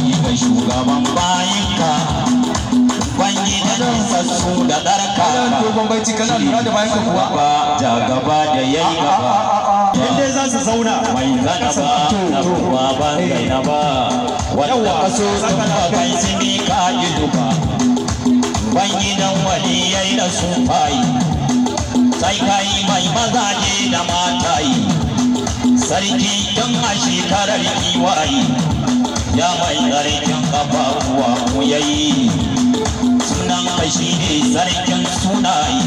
ga shugaban bayinka Ubangijin sassu da ɗarka dogon baiti kana lura da bayan ka kuwa Gaba ja gaba da yayi gaba yadda za su zauna mai zana ba na ruwa ban zaina ba wanda kaso sun ba kai sini ka yi duka Ubangidan waliyai da su fayi sai kai mai mazaje da matayi sarki tun a shekarar kiwayi ya mai tsarkin kafafuwa mu yayi sunan ka shi ne sarkin sunayi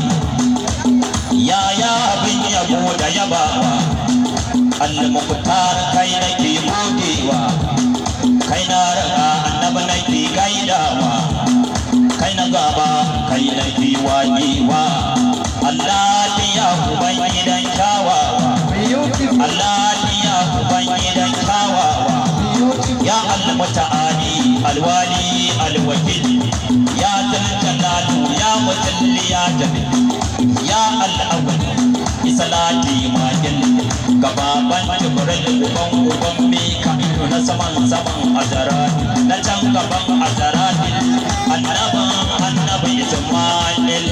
yaya abin yabo da yabawa al-muqtar kai nake godewa kai na raka annabi nake gaidawa kai na gaba kai nake wajewa Allah ya uban gidan kyawawa Allah ya uban gidan kyawawa ya al-muta'ali alwali alwakil ya zaljalatu ya mutalli ya jabi ya al-awwal isalati majil gababan jibril uban uban mika'ilu na saman saman azarat na can gaban azarat annaban annabi isma'il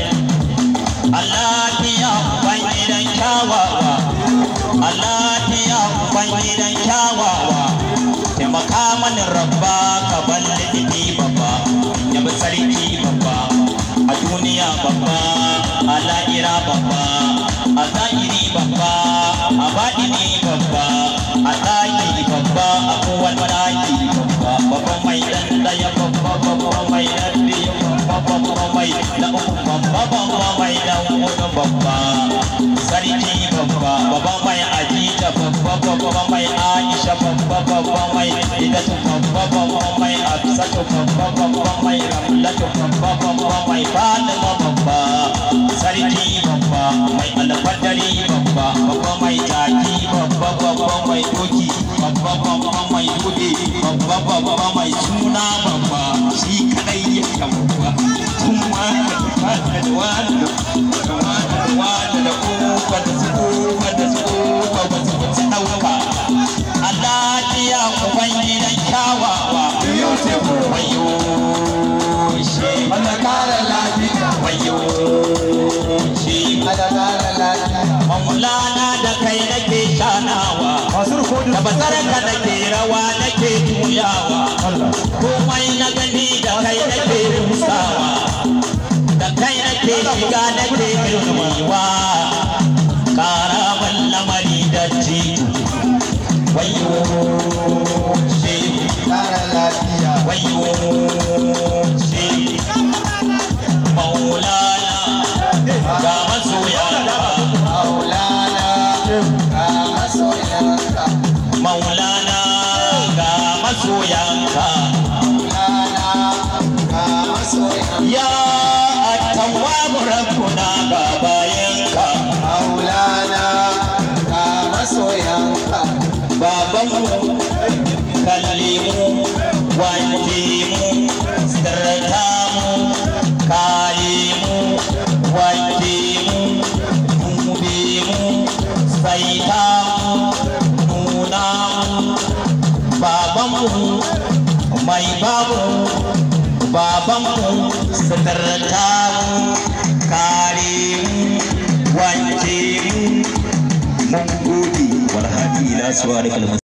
Allah ya uban gidan kyawawa Allah ya uban gidan kyawawa taimaka mani rabba ka balle jiki babba ya bi sarki babba a duniya babba a la'ira babba a zahiri babba a baɗini babba a ɗaki babba a kowane ɗaki babba babba mai ɗan ɗaya babba babba mai ɗan biyu babba babba mai na uku babba babba mai ɗan huɗu babba sarki babba babba mai ajita babba babba mai aisha babba babba mai idatu babba babba mai absatu babba babba mai ramlatu babba babba mai fatima babba sarki babba mai alfadari babba babba mai taki babba babba mai doki babba babba mai dude babba babba mai suna babba shi kadai ya babba kuma da da wani da wani da wani da kofa da su kofa da su kofa ba su ci ɗauka Allah ya uban gidan kyawawa wayo shi Allah kara lafiya wayo shi Allah kara lafiya maulana da kai nake shanawa masu rikodin da basarka nake rawa nake tuyawa komai na gani da kai nake rusawa da kai nake shiga nake kirkiwa karaban lamari da jitu wayo shi kara lafiya wayo shi maulana ga masoya maulana ga masoyanka maulana ga masoyanka maulana ga masoyanka ya attawabu rabbuna ga bayanka maulana ga masoyanka babanmu kalle mu wanke mu sirrata mu kare mu wanke mu dube mu saita mu nuna mu babanmu mai babu babanmu sirrata mu kare mu wanke mu mun gode walhadi ila suwa da